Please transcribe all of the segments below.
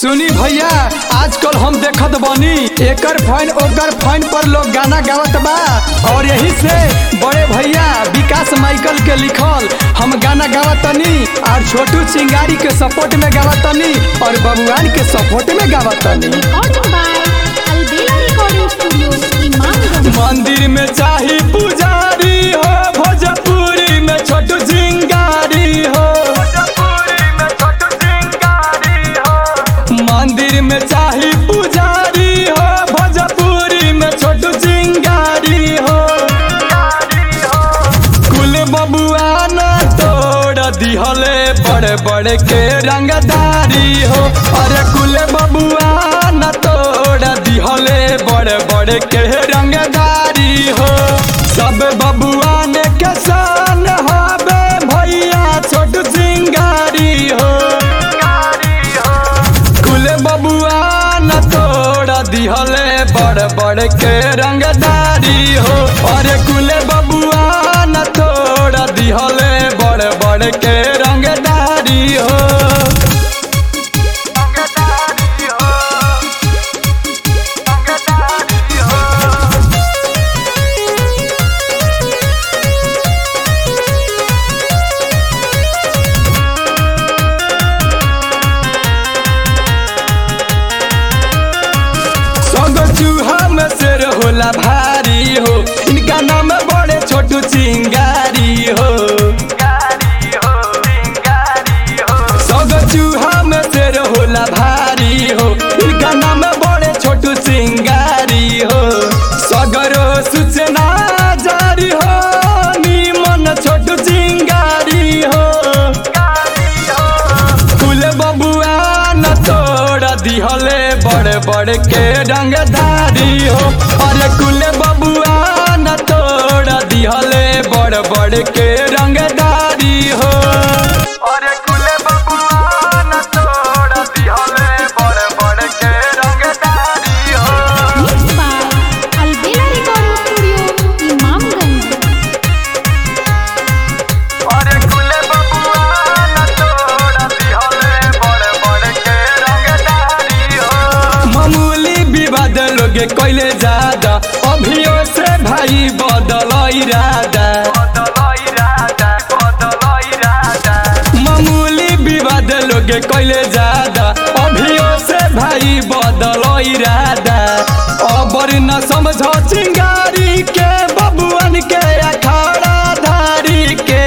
सुनी भैया आजकल हम देखत बानी एकर फाइन ओकर फाइन पर लोग गाना गावत बा और यही से बड़े भैया विकास माइकल के लिखल हम गाना गावतनी और छोटू चिंगारी के सपोर्ट में गावतनी और बबुआन के सपोर्ट में गावतनी Recording by Albela Recording Studio, Imamganj. मंदिर में चाही पुजारी हो भोजपुरी में छोटू चिंगारी हो मंदिर में चाही पुजारी हो भोजपुरी में छोटू चिंगारी हो कुल बबुआ न तोड़ दिहले बड़े बड़े के रंगदारी हो अरे कुल बबुआ न तोड़ दिहले बड़े बड़े के रंगदारी हो सब बबुआ ने किसान हबे भैया छोटू चिंगारी हो कुल बबुआ न तोड़ दिहले बड़ बड़ के रंगदारी हो अरे कुल बबुआ न तोड़ दिहले बड़ बड़ के रंगदारी हो सगो चूहा में शेर होला भारी हो इनका नाम बड़े छोटू चिंगारी हो सगो चूहा में शेर होला भारी हो इनका नाम बड़े छोटू चिंगारी हो सगरो सूचना जारी हो निमन छोटू चिंगारी हो कुल बबुआ न तोड़ दिहले बड़े बड़े के रंगधारी हो अरे कुल बबुआ न तोड़ दिहले बड़े बड़े के रंगधारी हो अरे कुल बबुआ न तोड़ दिहले बड़े बड़े के रंगधारी हो Mixed by Albela Recording Studio, Imamganj. अरे कुले बबुआ न तोड़ दिहले बड़े बड़े के रंगदारी हो मामूली विवाद लोगे कोइले ज्यादा अभियो से भाई बदल इरादा मामूली विवाद लोगे कोइले ज्यादा अभियो से भाई बदल इरादा अबर न समझ चिंगारी के बबुअन के अखाड़ा धारी के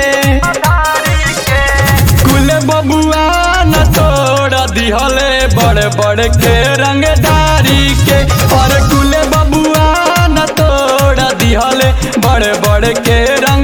कुल बबुआ न तोड़ दिहले बड़े बड़े के रंगदारी के और कुल बबुआ न तोड़ दिहले बड़े बड़े के रंग